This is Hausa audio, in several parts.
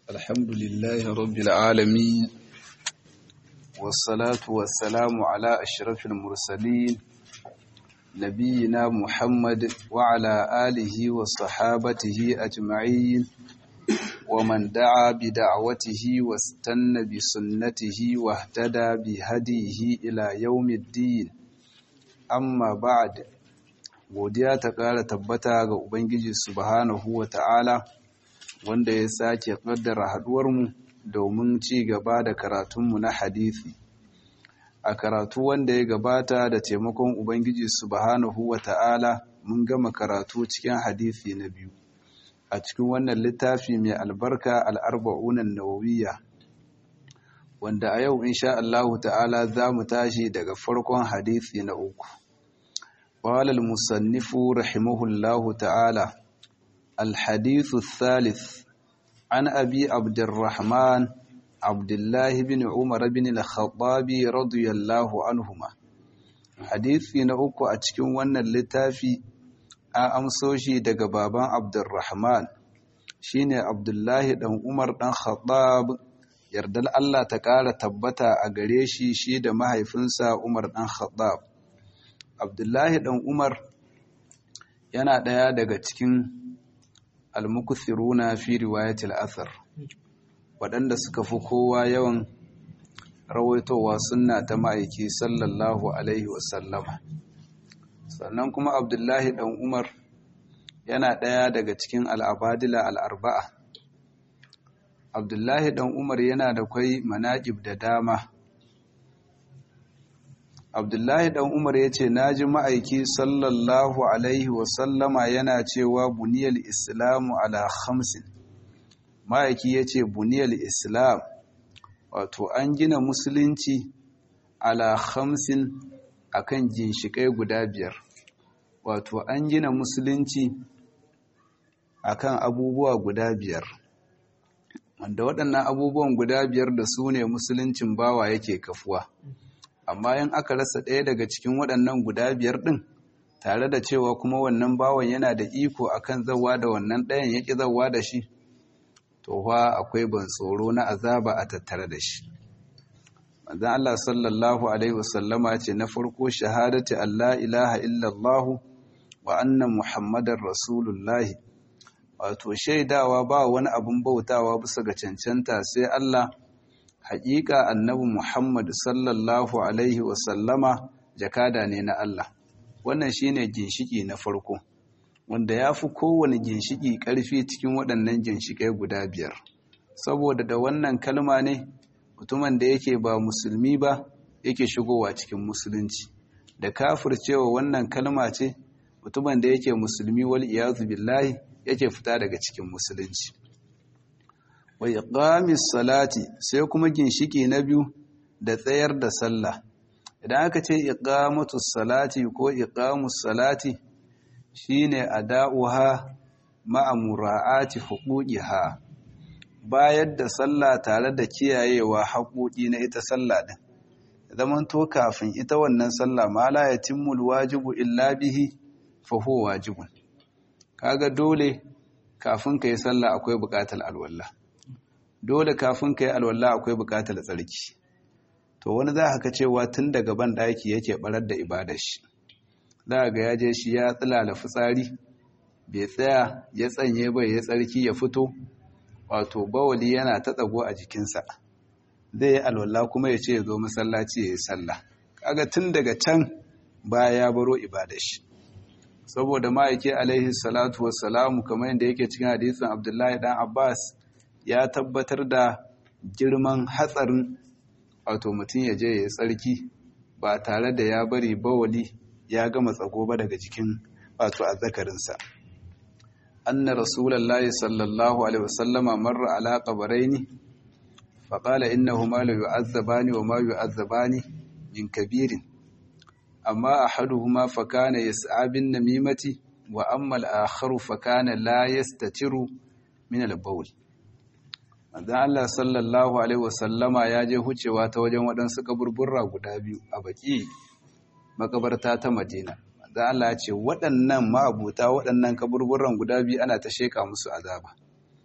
الحمد لله رب العالمين والصلاة والسلام على أشرف المرسلين نبينا محمد وعلى آله وصحابته أجمعين ومن دعا بدعوته واستنى بسنته واهتدى بهديه إلى يوم الدين amma ba'ad godiya ta ƙara tabbata ga ubangiji subhanahu wa ta'ala wanda ya sake ƙaddara haɗuwarmu domin ci gaba da karatunmu na hadisi a karatu wanda ya gabata da taimakon ubangiji subhanahu wa ta'ala mun gama karatu cikin hadisi na biyu a cikin wannan littafi mai albarka al'arba'unan nawawiyya wanda a yau insha Allahu ta'ala za mu tashi daga farkon hadisi na uku قال المصنف رحمه الله تعالى الحديث الثالث عن أبي عبد الرحمن عبد الله بن عمر بن الخطاب رضي الله عنهما حديثي نأكو أتكون وانا اللتافي أمسوشي دق بابان عبد الرحمن شيني عبد الله بن عمر بن خطاب yardal Allah ta ƙara tabbata a gare shi shi da mahaifinsa Umar ɗan Khattab. Abdullahi ɗan Umar yana ɗaya daga cikin almukuthiruna fi riwayatil athar waɗanda suka fi kowa yawan rawaitowa sunna ta ma'aiki sallallahu alaihi wasallama sannan kuma Abdullahi ɗan Umar yana ɗaya daga cikin al'abadila al'arba'a Abdullahi ɗan Umar yana da kwai manaƙib da dama. Abdullahi ɗan Umar ya ce, Na ji ma'aiki sallallahu Alaihi wasallama yana cewa buniyar Islamu ala hamsin. Ma'aiki ya ce, Buniyar Islam, wato an gina Musulunci ala hamsin a kan ginshiƙai guda biyar. Wato an gina Musulunci a kan abubuwa guda biyar. wanda waɗannan abubuwan guda biyar da su ne musuluncin bawa yake kafuwa amma in aka rasa ɗaya daga cikin waɗannan guda biyar ɗin tare da cewa kuma wannan bawan yana da iko akan zawa da wannan ɗayan ya ƙi zawa da shi to fa akwai ban tsoro na azaba a tattare da shi manzon Allah sallallahu alaihi wasallama ce na farko shahadati Allah ilaha illallah wa anna muhammadar rasulullahi wato shaidawa ba wani abun bautawa bisa ga cancanta sai Allah haƙiƙa annabi Muhammad sallallahu alaihi wasallama jakada ne na Allah wannan shine ginshiki na farko wanda ya fi kowane ginshiki ƙarfi cikin waɗannan ginshikai guda biyar saboda da wannan kalma ne mutumin da yake ba musulmi ba yake shigowa cikin musulunci da kafircewa wannan kalma ce mutumin da yake musulmi wal iyazu billahi yake fita daga cikin musulunci wa iqamis salati sai kuma ginshiki na biyu da tsayar da sallah idan aka ce iqamatus salati ko iqamus salati shine ada'uha ma'a mura'ati huquqiha bayar da sallah tare da kiyayewa haƙoƙi na ita sallah din zaman to kafin ita wannan sallah ma la yatimmul wajibu illa bihi fa huwa wajibun kaga dole kafin ka yi sallah akwai buƙatar alwallah dole kafin ka yi alwallah akwai buƙatar tsarki to wani za ka cewa tun daga ban ɗaki yake barar da ibadar shi za ga ya je shi ya tsilala fitsari bai tsaya ya tsanye bai ya tsarki ya fito wato bawali yana ta tsago a jikinsa zai yi alwallah kuma ya ce ya zo masallaci ya yi sallah kaga tun daga can baya ya baro ibadar shi saboda ma'aiki alaihi salatu wassalamu kamar yadda yake cikin hadisin abdullahi dan abbas ya tabbatar da girman hatsarin wato mutum ya je ya tsarki ba tare da ya bari bawali ya gama tsago ba daga jikin wato azzakarinsa anna rasulullahi sallallahu alaihi wasallama marra ala qabraini faqala innahuma la yu'azzabani wa ma yu'azzabani min kabirin amma ahaduhuma fakana yas'a bin namimati wa amma al-akharu fakana la yastatiru min al-bawl manzon Allah sallallahu alaihi wasallama ya je hucewa ta wajen waɗansu kaburburra guda biyu a baki makabarta ta Madina manzon Allah ya ce waɗannan ma'abuta waɗannan kaburburran guda biyu ana ta sheka musu azaba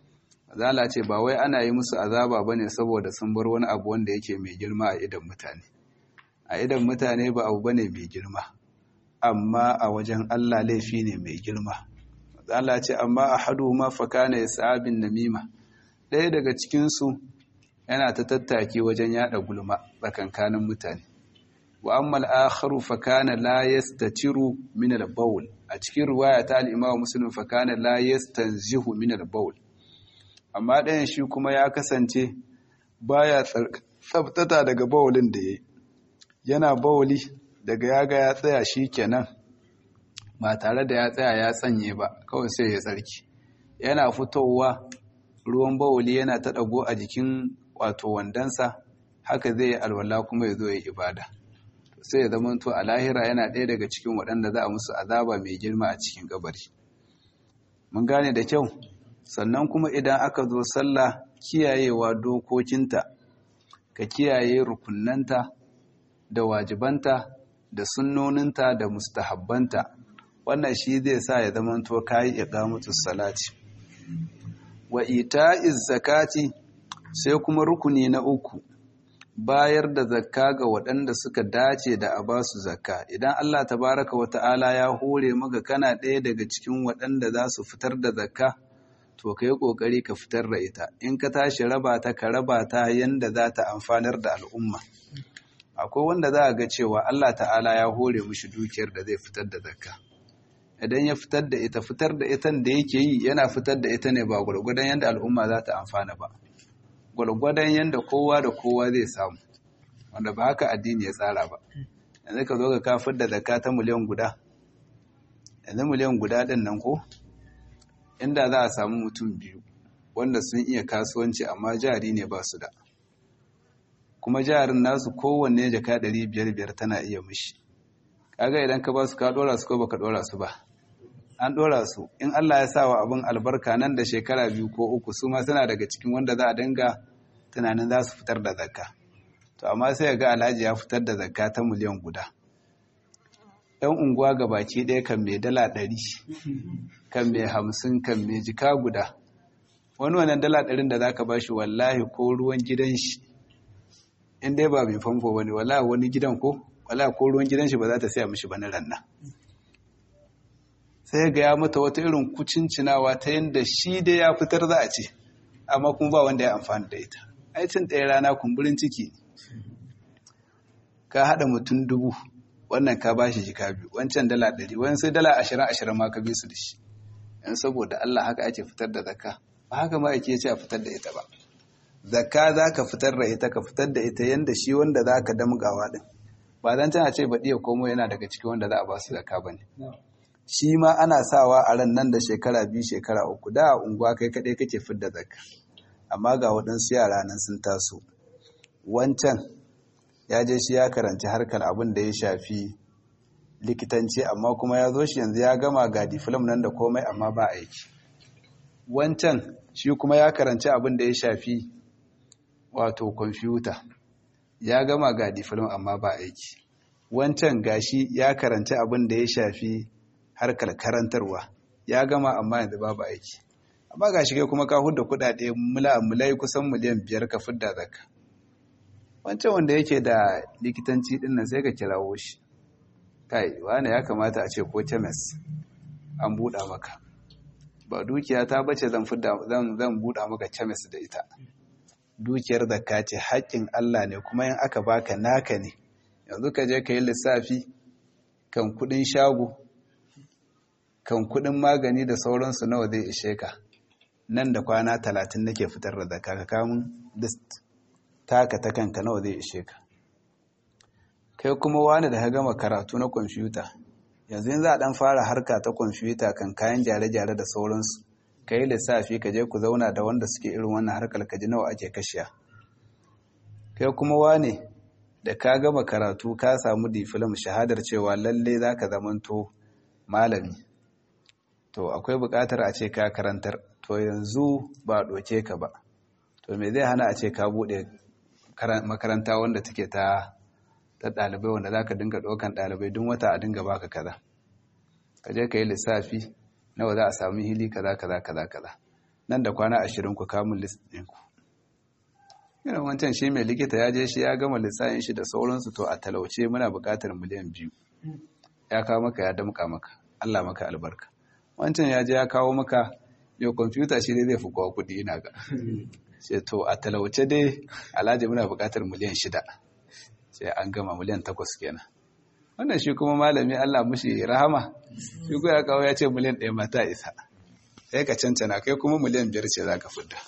zala ce ba wai ana yi musu azaba bane saboda sun bar wani abu wanda yake mai girma a idan mutane a idan mutane ba abu bane mai girma amma a wajen Allah laifi ne mai girma zala ce amma ahaduhuma fa kana yasabin namima ɗaya daga cikin su yana ta tattaki wajen yada gulma tsakankanin mutane wa amma al-akharu fa kana la yastatiru min al-bawl a cikin riwaya ta al-Imam Muslim fa kana la yastanzihu min al-bawl amma ɗayan shi kuma ya kasance baya tsabtata daga bawulin da yayi yana bawuli daga yaga ya tsaya shi kenan ba tare da ya tsaya ya tsanye ba kawai sai ya tsarki yana fitowa ruwan bawuli yana ta ɗago a jikin wato wandansa haka zai yi alwala kuma ya zo ya ibada sai ya zama to a lahira yana ɗaya daga cikin waɗanda za a musu azaba mai girma a cikin kabari mun gane da kyau sannan kuma idan aka zo sallah kiyayewa dokokinta ka kiyaye rukunnanta da wajibanta da sunnoninta da mustahabbanta wannan shi zai sa ya zama to kayi iqamatu salati wa ita'iz zakati sai kuma rukuni na uku bayar da zakka ga waɗanda suka dace da a basu zakka idan Allah tabaraka wa ta'ala ya hore maka kana ɗaya daga cikin waɗanda za su fitar da zakka to ka yi ƙoƙari ka fitar da ita in ka tashi raba ta ka raba ta yanda za ta amfanar da al'umma akwai wanda za a ga cewa Allah ta'ala ya hore mushi dukiyar da zai fitar da zakka idan ya fitar da ita fitar da ita da yake yi yana fitar da ita ne ba gwargwadon yanda al'umma za ta amfana ba gwargwadon yanda kowa da kowa zai samu wanda ba haka addini ya tsara ba yanzu ka zo ka kafar da zakka ta miliyan guda yanzu miliyan guda ɗin nan ko inda za a samu mutum biyu wanda sun iya kasuwanci amma jari ne ba su da kuma jarin nasu kowanne jaka ɗari biyar biyar tana iya mishi kaga idan ka ba su ka ɗora su ko baka ɗora su ba an ɗora su in Allah ya sa wa abin albarka nan da shekara biyu ko uku su ma suna daga cikin wanda za a dinga tunanin za su fitar da zakka to amma sai ga alhaji ya fitar da zakka ta miliyan guda yan unguwa ga baki ɗaya kan mai dala ɗari kan mai hamsin kan mai jika guda wani wannan dala ɗarin da za ka ba shi wallahi ko ruwan gidan shi in dai ba mai famfo ba ne wallahi wani gidan ko wallahi ko ruwan gidan shi ba za ta saya mishi ba na ranna sai ga ya mata wata irin kucincinawa ta yadda shi dai ya fitar za a ce amma kuma ba wanda ya amfani da ita aikin ɗaya rana kumburin ciki ka haɗa mutum dubu wannan ka ba shi jika biyu wancan dala ɗari wani sai dala ashirin ashirin ma ka bi su da shi yan saboda Allah haka ake fitar da zakka ba haka ma ake ce a fitar da ita ba zakka za ka fitar da ita ka fitar da ita yanda shi wanda za ka damgawa ɗin ba zan tana ce baɗi ya komo yana daga cikin wanda za a ba su zakka ba ne shi ma ana sawa a ran nan da shekara biyu shekara uku da a unguwa kai kaɗai kake fidda zakka amma ga waɗansu yara nan sun taso wancan ya je shi ya karanci harkar abin da ya shafi likitanci amma kuma ya zo shi yanzu ya gama ga diflam nan da komai amma ba aiki wancan shi kuma ya karanci abin da ya shafi wato kwamfuta ya gama ga diflam amma ba aiki wancan gashi ya karanci abin da ya shafi harkar karantarwa ya gama amma yanzu babu aiki amma gashi kai kuma ka hudda kudade mulai kusan miliyan biyar ka fidda zakka wancan wanda yake da likitanci din nan sai ka kirawo shi kai wani ya kamata a ce ko kemis an buɗa maka ba dukiya ta bace zan fidda zan zan buɗa maka kemis da ita dukiyar zakka ce haƙƙin Allah ne kuma in aka baka naka ne yanzu ka je ka yi lissafi kan kuɗin shago kan kuɗin magani da sauransu nawa zai ishe ka nan da kwana talatin nake fitar da zakka ka kamun list taka ta kanka nawa zai ishe ka kai kuma wani da ka gama karatu na kwamfuta yanzu yin za a dan fara harka ta kwamfuta kan kayan gyare-gyare da sauransu ka yi lissafi ka je ku zauna da wanda suke irin wannan harkar ka ji nawa ake kashiya kai kuma wani da ka gama karatu ka samu difilam shahadar cewa lalle za ka zamanto malami to akwai buƙatar a ce ka karantar to yanzu ba a ɗoke ka ba to me zai hana a ce ka buɗe makaranta wanda take ta ta ɗalibai wanda za ka dinga ɗaukan ɗalibai duk wata a dinga baka kaza ka je ka yi lissafi nawa za a samu hili kaza kaza kaza kaza nan da kwana ashirin ku kamun list ɗinku irin wancan shi mai likita ya je shi ya gama lissafin shi da sauransu to a talauce muna buƙatar miliyan biyu ya kawo maka ya damƙa maka Allah maka albarka wancan ya je ya kawo maka mai kwamfuta shi ne zai fi kowa kuɗi ina ga sai to a talauce dai alhaji muna buƙatar miliyan shida sai an gama miliyan takwas kenan wannan shi kuma malami Allah mushi rahama shi ko ya kawo ya ce miliyan ɗaya mata isa sai ka cancana kai kuma miliyan biyar ce za ka fidda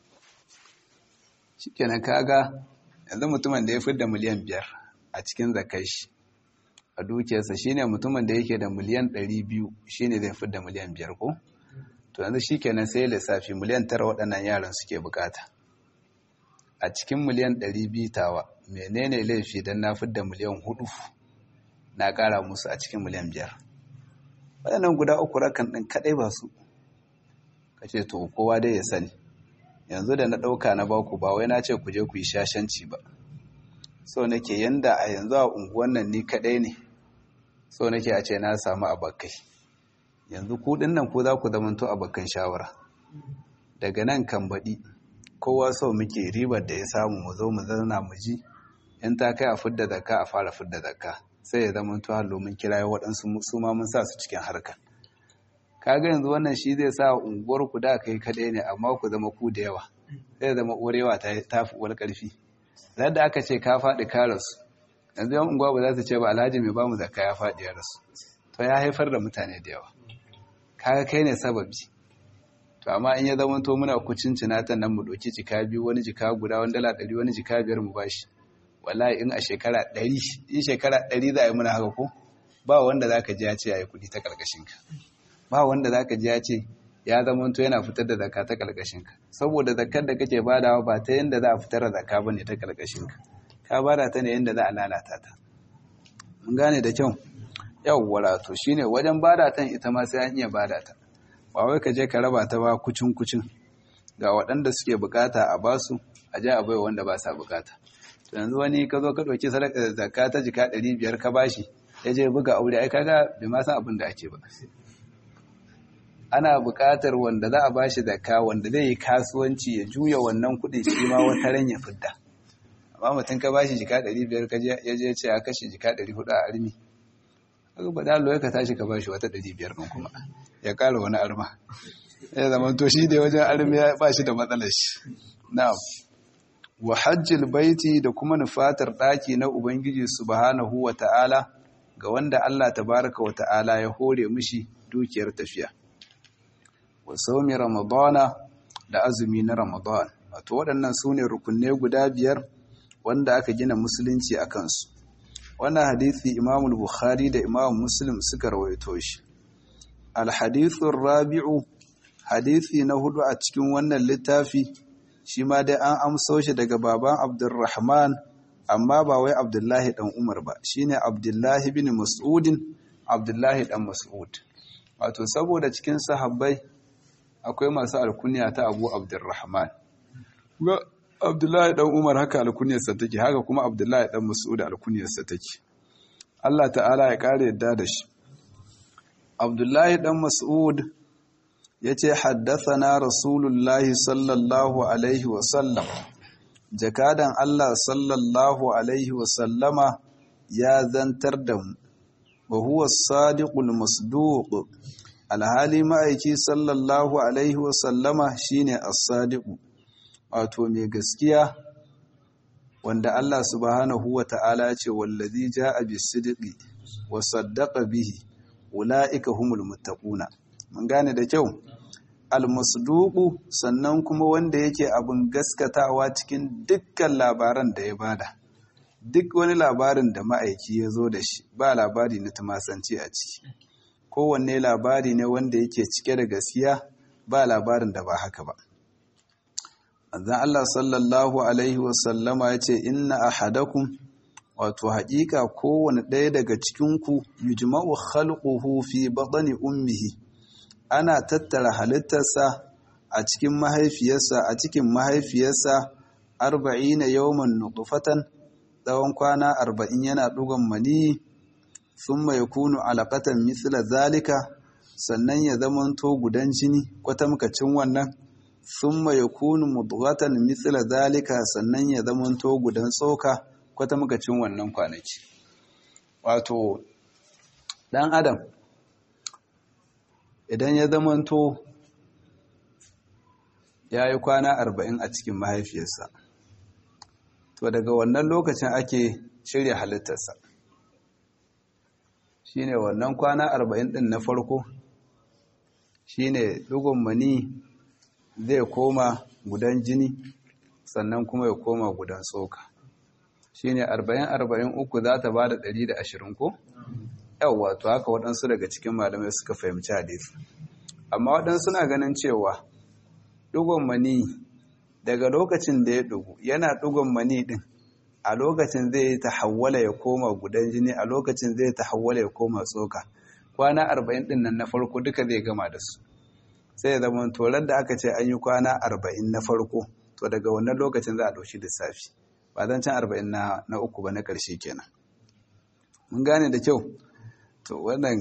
shi kenan kaga yanzu mutumin da ya fidda miliyan biyar a cikin zakai shi a dukiyarsa shine mutumin da yake da miliyan ɗari biyu shine zai fidda miliyan biyar ko to yanzu shi kenan sai lissafi miliyan tara waɗannan yaran suke bukata a cikin miliyan ɗari biyu tawa menene laifi don na fidda miliyan hudu na ƙara musu a cikin miliyan biyar waɗannan guda uku rakan ɗin kaɗai ba su ka ce to kowa dai ya sani yanzu da na ɗauka na baku ba wai na ce ku je ku yi shashanci ba so nake yanda a yanzu a unguwan nan ni kaɗai ne so nake a ce na samu abakai yanzu kuɗin nan ko za ku zamanto abakan shawara daga nan kan baɗi kowa so muke ribar da ya samu mu zo mu zauna mu ji in ta kai a fidda zakka a fara fidda zakka sai ya zama to hallo mun kira waɗansu su ma mun sa su cikin harkar kaga yanzu wannan shi zai sa unguwar ku da kai kaɗai ne amma ku zama ku da yawa sai ya zama uwarewa ta tafi uwar ƙarfi da aka ce ka faɗi ka rasu yanzu yan unguwa ba za su ce ba alhaji mai ba mu zakka ya faɗi ya rasu to ya haifar da mutane da yawa kaga kai ne sababi to amma in ya zama to muna kucin cinatan nan mu ɗauki jika biyu wani jika guda wani dala ɗari wani jika biyar mu bashi wallahi in a shekara ɗari in shekara ɗari za a yi muna haka ko ba wanda za ka ji ya ce ya yi kuɗi ta ƙarƙashinka ba wanda za ka ji ya ce ya zama to yana fitar da zakka ta ƙarƙashinka saboda zakkar da kake badawa ba ta yadda za a fitar da zakka ba ne ta ƙarƙashinka ka bada ta ne yadda za a lalata ta mun gane da kyau yawwa to shine wajen bada ta ita ma sai an iya bada ta ba wai ka je ka raba ta ba kucin kucin ga waɗanda suke bukata a basu a je a bai wanda ba sa bukata to yanzu wani ka zo ka ɗauki sadaka zakka ta jika ɗari biyar ka bashi ya je buga aure ai kaga bai ma san abin da ake ba ana buƙatar wanda za a bashi zakka wanda zai yi kasuwanci ya juya wannan kuɗin shi ma wata ran ya fidda amma mutum ka bashi jika ɗari biyar ka ya je ce a kashe jika ɗari hudu a armi kaga ba da ka tashi ka bashi wata ɗari biyar ɗin kuma ya ƙara wani arma ya zama to shi da wajen armi ya ba shi da matsalar shi na'am wa hajjil baiti da kuma nufatar ɗaki na ubangiji subhanahu wa ta'ala ga wanda Allah tabaraka wa ta'ala ya hore mishi dukiyar tafiya wa saumi ramadana da azumi na ramadan wato waɗannan su ne rukunne guda biyar wanda aka gina musulunci a kansu wannan hadithi imam bukhari da imam muslim suka rawaito shi alhadithun rabi'u hadithi na hudu a cikin wannan littafi shi ma dai an amso shi daga baban abdurrahman amma ba wai abdullahi dan umar ba shine abdullahi bin mas'udin abdullahi dan mas'ud wato saboda cikin sahabbai akwai masu alkunya ta abu abdurrahman ga abdullahi dan umar haka alkunyarsa take haka kuma abdullahi dan mas'ud alkunyarsa take Allah ta'ala ya kare yadda da shi abdullahi dan mas'ud yace haddathana rasulullahi sallallahu alaihi wa sallam jakadan Allah sallallahu alaihi wa sallama ya zantar da mu wa huwa as-sadiqul masduq alhali ma'aiki sallallahu alaihi wa sallama shine as-sadiqu wato mai gaskiya wanda Allah subhanahu wa ta'ala ya ce wallazi ja'a bis-sidqi wa saddaqa bihi ulaika humul muttaquna mun gane da kyau al-masduqu sannan kuma wanda yake abin gaskatawa cikin dukkan labaran da ya bada duk wani labarin da ma'aiki ya zo da shi ba labari na tumasanci a ciki kowanne labari ne wanda yake cike da gaskiya ba labarin da ba haka ba manzon Allah sallallahu alaihi wasallama ya ce inna ahadakum wato haƙiƙa kowane ɗaya daga cikinku yujma'u khalquhu fi batni ummihi ana tattara halittarsa a cikin mahaifiyarsa a cikin mahaifiyarsa arba'ina yawman nutfatan tsawon kwana arba'in yana ɗugon mani thumma yakunu alaqatan mithla zalika sannan ya zamanto gudan jini kwatamkacin wannan thumma yakunu mudghatan mithla zalika sannan ya zamanto gudan tsoka kwata makacin wannan kwanaki wato dan adam idan ya zamanto ya yi kwana arba'in a cikin mahaifiyarsa to daga wannan lokacin ake shirya halittarsa shine wannan kwana arba'in din na farko shine dugun mani zai koma gudan jini sannan kuma ya koma gudan tsoka shine arba'in arba'in uku za ta ba da ɗari da ashirin ko yawwa to haka waɗansu daga cikin malamai suka fahimci hadisi amma waɗansu na ganin cewa ɗugon mani daga lokacin da ya ɗugu yana ɗugon mani ɗin a lokacin zai ta hawwala ya koma gudan jini a lokacin zai ta hawwala ya koma tsoka kwana arba'in ɗin nan na farko duka zai gama da su sai zama tolar da aka ce an yi kwana arba'in na farko to daga wannan lokacin za a ɗauki lissafi ba zan can arba'in na uku ba na ƙarshe kenan mun gane da kyau to wannan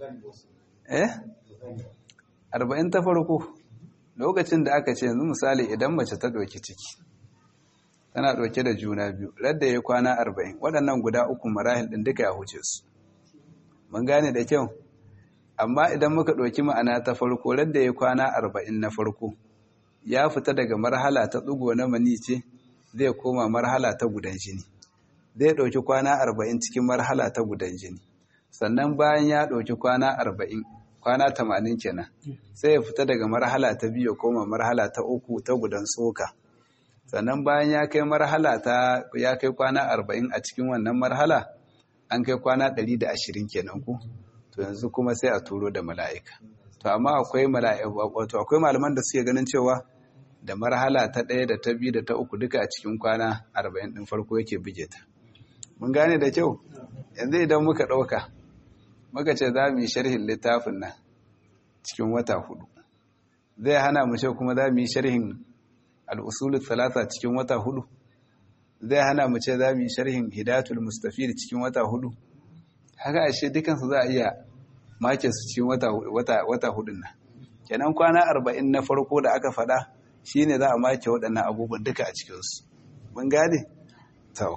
eh arba'in ta farko lokacin da aka ce yanzu misali idan mace ta ɗauki ciki tana ɗauke da juna biyu radda ya kwana arba'in waɗannan guda uku marahil ɗin duka ya huce su mun gane da kyau amma idan muka ɗauki ma'ana ta farko radda ya kwana arba'in na farko ya fita daga marhala ta ɗugo na mani ce zai koma marhala ta gudan jini zai ɗauki kwana arba'in cikin marhala ta gudan jini sannan bayan ya ɗauki kwana arba'in kwana tamanin kenan sai ya fita daga marhala ta biyu koma marhala ta uku ta gudan tsoka sannan bayan ya kai marhala ta ya kai kwana arba'in a cikin wannan marhala an kai kwana ɗari da ashirin kenan ku to yanzu kuma sai a turo da mala'ika to amma akwai mala'ika wato akwai malaman da suke ganin cewa da marhala ta ɗaya da ta biyu da ta uku duka a cikin kwana arba'in ɗin farko yake bige ta mun gane da kyau yanzu idan muka ɗauka muka ce za mu yi sharhin littafin nan cikin wata hudu zai hana mu ce kuma za mu yi sharhin al'usulun talata cikin wata hudu zai hana mu ce za mu yi sharhin hidatul mustafir cikin wata hudu haka ashe dukansu za a iya make su cikin wata hudun nan kenan kwana arba'in na farko da aka faɗa shine za a make waɗannan abubuwan duka a cikinsu mun gane? tau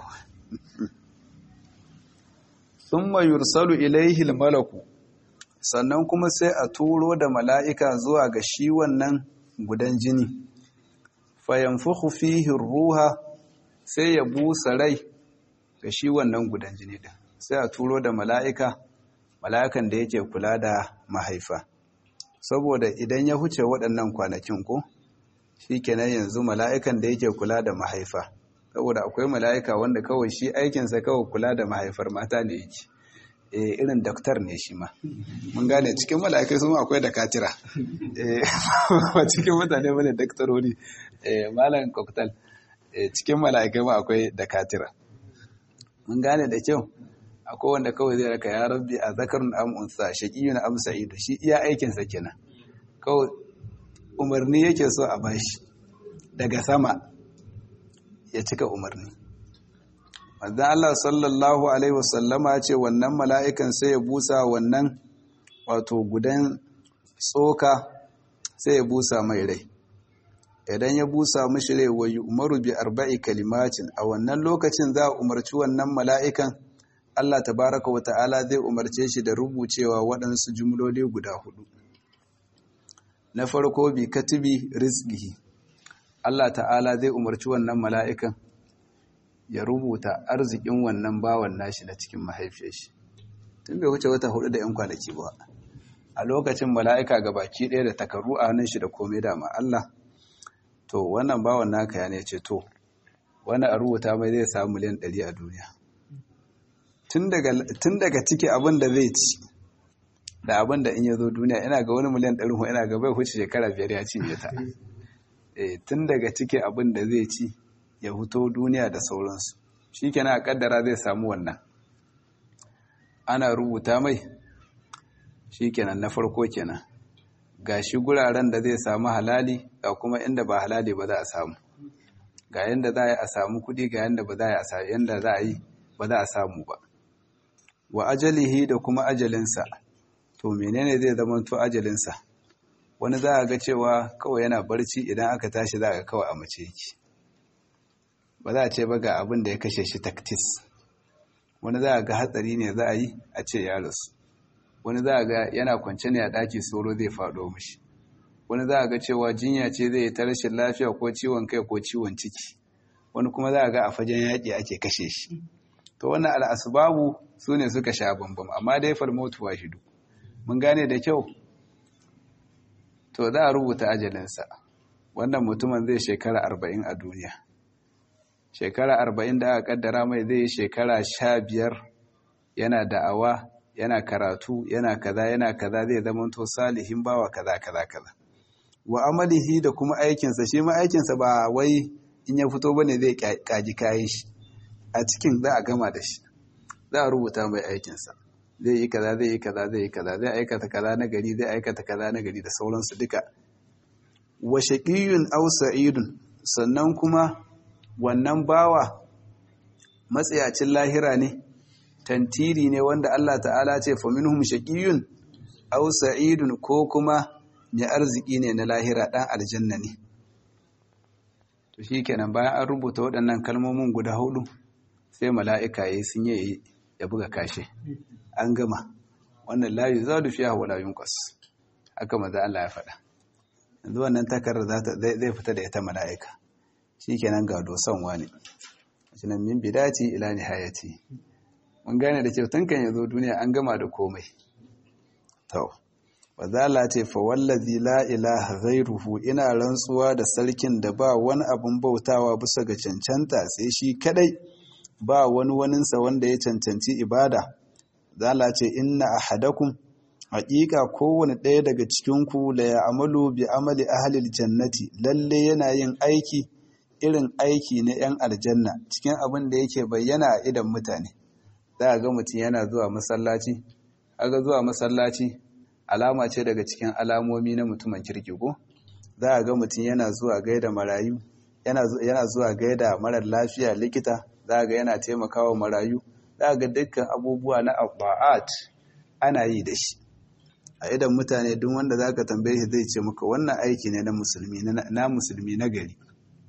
thumma yursalu ilaihi malaku sannan kuma sai a turo da mala'ika zuwa ga shi wannan gudan jini fayanfukhu fihi ruha sai ya busa rai ga shi wannan gudan jini din sai a turo da mala'ika mala'ikan da yake kula da mahaifa saboda idan ya huce waɗannan kwanakin ko shi kenan yanzu mala'ikan da yake kula da mahaifa saboda akwai mala'ika wanda kawai shi aikinsa kawai kula da mahaifar mata ne yake e, irin daktar ne shi ma mun gane cikin mala'ikai sun akwai da katira ba cikin mutane bane daktarori malam koktal cikin mala'ikai ma akwai da katira mun gane da kyau akwai wanda kawai zai raka ya rabbi a zakarun amunsa shaƙiyun amsa ido shi iya aikinsa kenan kawai umarni yake so a bashi daga sama ya cika umarni manzan Allah sallallahu Alaihi wasallama ce wannan mala'ikan sai ya busa wannan wato gudan tsoka sai ya busa mai rai idan ya busa mashi rai wa yi umaru bi arba'i kalimacin a wannan lokacin za a umarci wannan mala'ikan Allah tabaraka wa ta'ala zai umarce shi da rubucewa waɗansu jumloli guda hudu na farko bi katibi rizkihi Allah ta'ala zai umarci wannan mala'ikan ya rubuta arzikin wannan bawan nashi na cikin mahaifiyar shi tun bai wuce wata hudu da ‘yan kwanaki ba a lokacin mala'ika ga baki ɗaya da takaru a hannun shi da komai dama Allah to wannan bawan naka ya ne ce to wani a rubuta mai zai samu miliyan ɗari a duniya tun daga ciki abin da zai ci da abin da in ya zo duniya ina ga wani miliyan ɗari ina ga bai huce shekara biyar ya cinye ta tun daga ciki abin da zai ci ya huto duniya da sauransu shi kenan a kaddara zai samu wannan ana rubuta mai shi kenan na farko kenan ga shi guraren da zai samu halali ga kuma inda ba halali ba za a samu ga yadda za a yi a samu kudi ga yadda ba za a yadda za a yi ba za a samu ba wa ajalihi da kuma ajalinsa to menene zai zama to ajalinsa wani za a ga cewa kawai yana barci idan aka tashi za a ga kawai a mace yake ba za a ce ba ga abin da ya kashe shi taktis wani za a ga hatsari ne za a yi a ce ya rasu wani za a ga yana kwance ne a ɗaki sauro zai faɗo mashi wani za a ga cewa jinya ce zai yi ta rashin lafiya ko ciwon kai ko ciwon ciki wani kuma za a ga a fagen yaƙi ake kashe shi to wannan al'asbabu su ne suka sha bambam amma dai falmotu wa shidu mun gane da kyau to za a rubuta ajalinsa wannan mutumin zai shekara arba'in a duniya shekara arba'in da aka kaddara mai zai yi shekara sha biyar yana da'awa yana karatu yana kaza yana kaza zai zama to salihin bawa kaza kaza kaza wa amalihi da kuma aikinsa shi ma aikinsa ba wai in ya fito bane zai kaji kayan shi a cikin za a gama da shi za a rubuta mai aikinsa zai yi kaza zai yi kaza zai yi kaza zai aikata kaza na gari zai aikata kaza na gari da sauransu duka wa shaqiyun aw sa'idun sannan kuma wannan bawa matsayacin lahira ne tantiri ne wanda Allah ta'ala ce fa minhum shaqiyun aw sa'idun ko kuma mai arziki ne na lahira dan aljanna ne to shikenan bayan an rubuta waɗannan kalmomin guda hudu sai mala'ika yayi sun yi ya buga kashe an gama wannan la yuzadu fiha wala yunqas haka maza Allah ya faɗa yanzu wannan takarar zai fita da ita mala'ika shikenan ga dosan wani shinan min bidati ila nihayati mun gane da kyau tun kan yazo duniya an gama da komai to wazala ce fa wallazi la ilaha ghairuhu ina rantsuwa da sarkin da ba wani abun bautawa bisa ga cancanta sai shi kadai ba wani waninsa wanda ya cancanci ibada zala ce inna ahadakum haƙiƙa kowane ɗaya daga cikinku la ya amalu bi amali ahlil jannati lalle yana yin aiki irin aiki na 'yan aljanna cikin abin da yake bayyana a idan mutane za a ga mutum yana zuwa masallaci aga zuwa masallaci alama ce daga cikin alamomi na mutumin kirki ko za a ga mutum yana zuwa gaida marayu yana zuwa gaida marar lafiya likita za a ga yana taimakawa marayu za a ga dukkan abubuwa na abba'at ana yi da shi a idan mutane duk wanda za ka tambaye shi zai ce maka wannan aiki ne na musulmi na musulmi na gari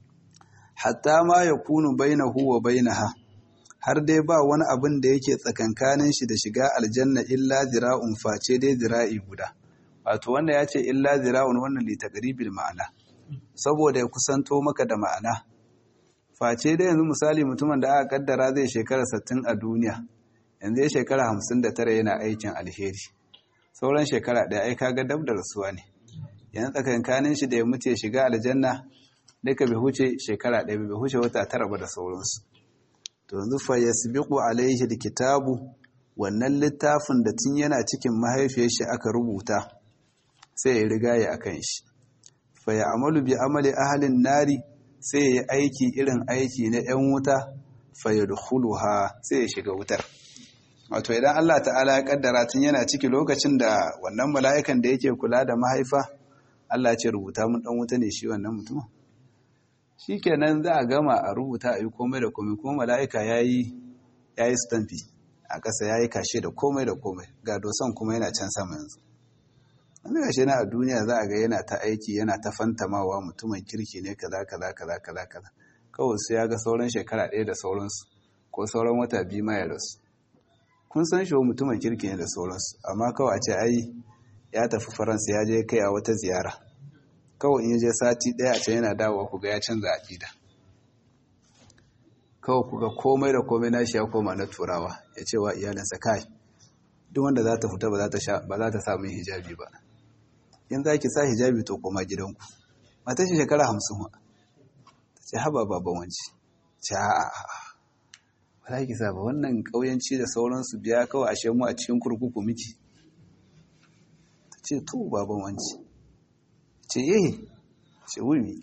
hatta ma ya kunu bainahu wa bainaha har dai ba wani abin da yake tsakankanin shi da shiga aljanna illa zira'un face dai zira'i guda wato wanda ya ce illa zira'un wannan li taqribil ma'ana saboda ya kusanto maka da ma'ana face dai yanzu misali mutumin da aka kaddara zai shekara 60 a duniya yanzu ya shekara 59 yana aikin alheri sauran shekara ɗaya ai kaga dab da rasuwa ne yanzu tsakankanin shi da ya mutu ya shiga aljanna duka bai huce shekara ɗaya bai huce wata tara ba da sauransu to yanzu fa yasbiqu alaihi alkitabu wannan littafin da tun yana cikin mahaifiyar shi aka rubuta sai ya riga ya akan shi fa ya'malu bi amali ahlin nari sai ya yi aiki irin aiki na 'yan wuta fa yadkhuluha sai ya shiga wutar wato idan Allah ta'ala ya kaddara tun yana ciki lokacin da wannan mala'ikan da yake kula da mahaifa Allah ce rubuta mun dan wuta ne shi wannan mutum shikenan za a gama a rubuta a yi komai da komai kuma mala'ika yayi yayi stampi a ƙasa yayi kashe da komai da komai ga dosan kuma yana can sama yanzu wani gashe na a duniya za a ga yana ta aiki yana ta fantamawa mutumin kirki ne kaza kaza kaza kaza kaza kawai su ya ga sauran shekara ɗaya da sauransu ko sauran wata biyu ma ya rasu kun san shi mutumin kirki ne da sauransu amma kawai a ce ai ya tafi faransa ya je kai a wata ziyara kawai in je sati ɗaya a can yana dawowa ku ga ya canza aƙida kawai ku ga komai da komai na shi ya koma na turawa ya ce wa iyalinsa kai duk wanda za ta fita ba za ta sa min hijabi ba in za ki sa hijabi to koma gidanku mata shi shekara hamsin wa ta ce haba baban wanci ce a'a ba za ki sa ba wannan ƙauyanci da sauransu biya kawai ashe mu a cikin kurkuku miki ta ce to baban wanci ce eh ce wuri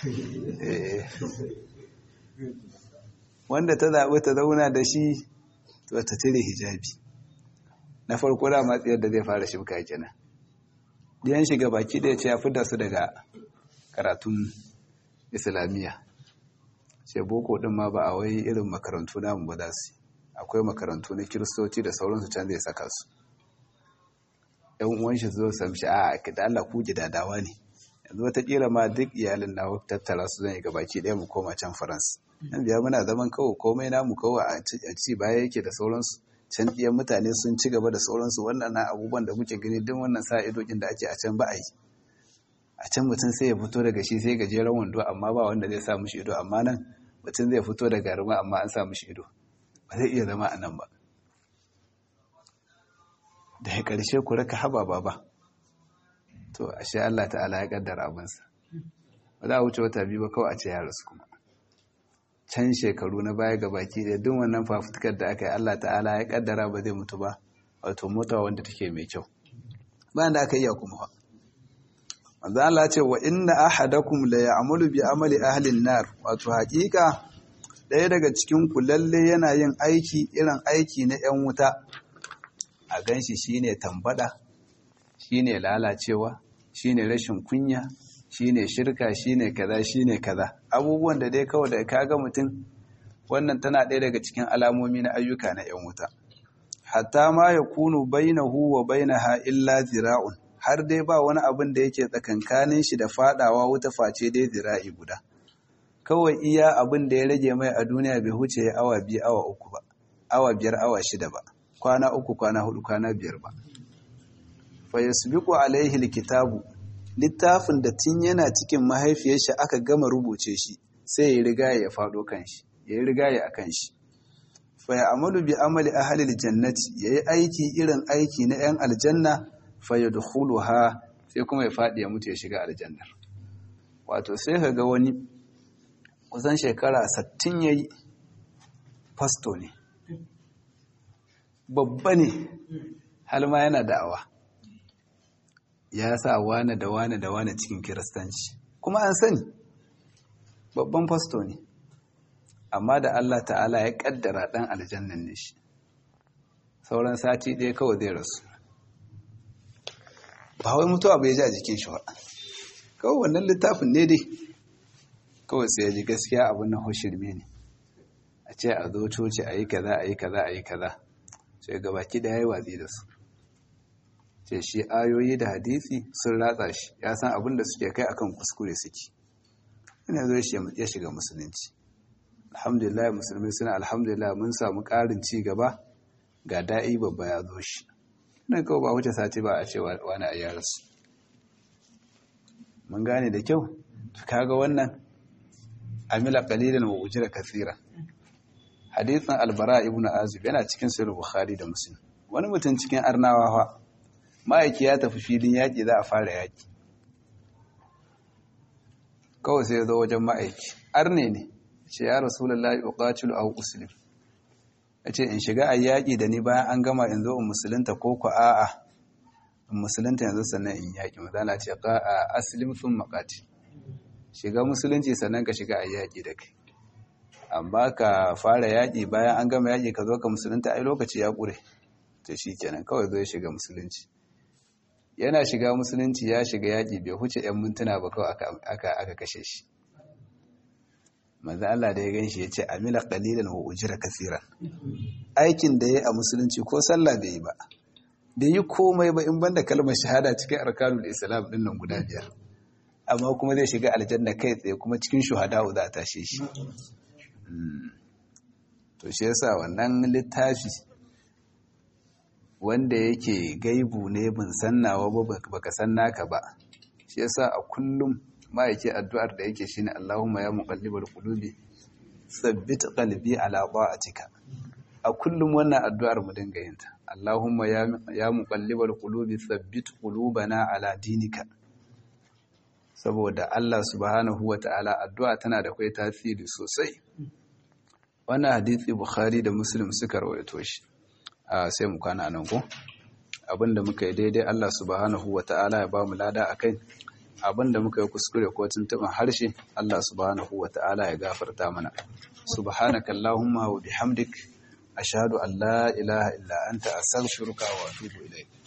wanda ta zaɓi ta zauna da shi to ta cire hijabi na farko da matsayar da zai fara shibka kenan diyan shiga baki da ya ce ya fidda su daga karatun islamiyya ce boko din ma ba a wai irin makarantu namu ba za su akwai makarantu na kiristoci da sauransu can zai saka su yan uwan shi zo su amshi a da Allah ku gidadawa ne yanzu wataƙila ma duk iyalin na tattara su zan yi gabaki ɗaya mu koma can faransa nan biya muna zaman kawai komai namu kawai a ci baya yake da sauransu can ɗiyan mutane sun ci gaba da sauransu wannan na abubuwan da kuke gani duk wannan sa idokin da ake a can ba a yi a can mutum sai ya fito daga shi sai gajeren wando amma ba wanda zai sa mushi ido amma nan mutum zai fito da garma amma an sa mushi ido ba zai iya zama a nan ba da ya ƙarshe ku raka haba baba to ashe Allah ta'ala ya kaddara abinsa ba za a wuce wata biyu ba kawai a ce ya rasu kuma can shekaru na baya ga baki da duk wannan fafutukar da aka yi Allah ta'ala ya kaddara ba zai mutu ba wato mota wanda take mai kyau bayan da aka iya kuma ba manzo Allah ce wa inna ahadakum la ya'malu bi amali ahli an-nar wato hakika ɗaya daga cikin ku lalle yana yin aiki irin aiki na 'yan wuta a ganshi shine tambada shine lalacewa shine rashin kunya shine shirka shine kaza shine kaza abubuwan da dai kawai da kaga mutum wannan tana ɗaya daga cikin alamomi na ayyuka na 'yan wuta hatta ma yakunu bainahu wa bainaha illa zira'un har dai ba wani abin da yake tsakankanin shi da fadawa wuta face dai zira'i guda kawai iya abin da ya rage mai a duniya bai huce ya awa biyu awa uku ba awa biyar awa shida ba kwana uku kwana hudu kwana biyar ba fa yasbiqu alaihi alkitabu littafin da tun yana cikin mahaifiyar shi aka gama rubuce shi sai ya riga ya fado kan shi ya riga ya akan shi fa ya amalu bi amali ahli aljannati yayi aiki irin aiki na yan aljanna fa yadkhuluha sai kuma ya fadi ya mutu ya shiga aljannar wato sai ka ga wani kusan shekara 60 yayi fasto ne babba ne har ma yana da'awa ya sa wane da wane da wane cikin kiristanci kuma an sani babban fasto ne amma da Allah ta'ala ya kaddara dan aljannan ne shi sauran sati ɗaya kawai zai rasu ba wai mutuwa bai ji a jikin shi ba kawai wannan littafin ne dai kawai sai ya ji gaskiya abin na hoshirme ne a ce a zo coci a yi kaza a yi kaza a yi kaza sai gabaki da ya yi watsi da su ce shi ayoyi da hadisi sun ratsa shi ya san abin da suke kai akan kuskure suke ina zo ya shiga musulunci alhamdulillah musulmi suna alhamdulillah mun samu ƙarin ci gaba ga da'i babba ya zo shi nan kawai ba wuce sati ba a ce wani a yarasu mun gane da kyau kaga wannan amila qalilan wa ujira kathira hadithan albara ibn azib yana cikin sahih bukhari da muslim wani mutum cikin arnawa fa ma'aiki ya tafi filin yaƙi za a fara yaƙi kawai sai ya zo wajen ma'aiki arne ne ce ya rasulullahi uqatilu aw uslim yace in shiga a yaƙi da ni bayan an gama in zo in musulunta ko ku a'a in musulunta yanzu sannan in yaƙi mazala ce a aslim sun maƙati shiga musulunci sannan ka shiga a yaƙi da kai amma ka fara yaƙi bayan an gama yaƙi ka zo ka musulunta ai lokaci ya ƙure to shi kenan kawai zo ya shiga musulunci yana shiga musulunci ya shiga yaƙi bai huce 'yan mintuna ba kawai aka kashe shi manzo Allah da ya ganshi ya ce amila qalilan wa ujira kaseeran aikin da yayi a musulunci ko sallah bai yi ba bai yi komai ba in banda kalmar shahada cikin arkanul islam din nan guda biyar amma kuma zai shiga aljanna kai tsaye kuma cikin shuhada za a tashe shi to shi yasa wannan littafi wanda yake gaibu ne bin sannawa ba baka san naka ba shi yasa a kullum ma'aiki addu'ar da yake shine Allahumma ya muqallibal qulubi tsabbit qalbi ala ta'atika a kullum wannan addu'ar mu dinga yin ta Allahumma ya ya muqallibal qulubi tsabbit qulubana ala dinika saboda Allah subhanahu wata'ala addu'a tana da kai tasiri sosai wannan hadisi Bukhari da Muslim suka rawaito shi a sai mu kana nan ko abinda muka yi daidai Allah subhanahu wata'ala ya ba mu lada akai abinda muka yi kuskure ko tuntuɓin harshe Allah subhanahu wa ta'ala ya gafarta mana subhanaka allahumma wa bihamdik ashhadu an la ilaha illa anta astaghfiruka wa atubu ilayk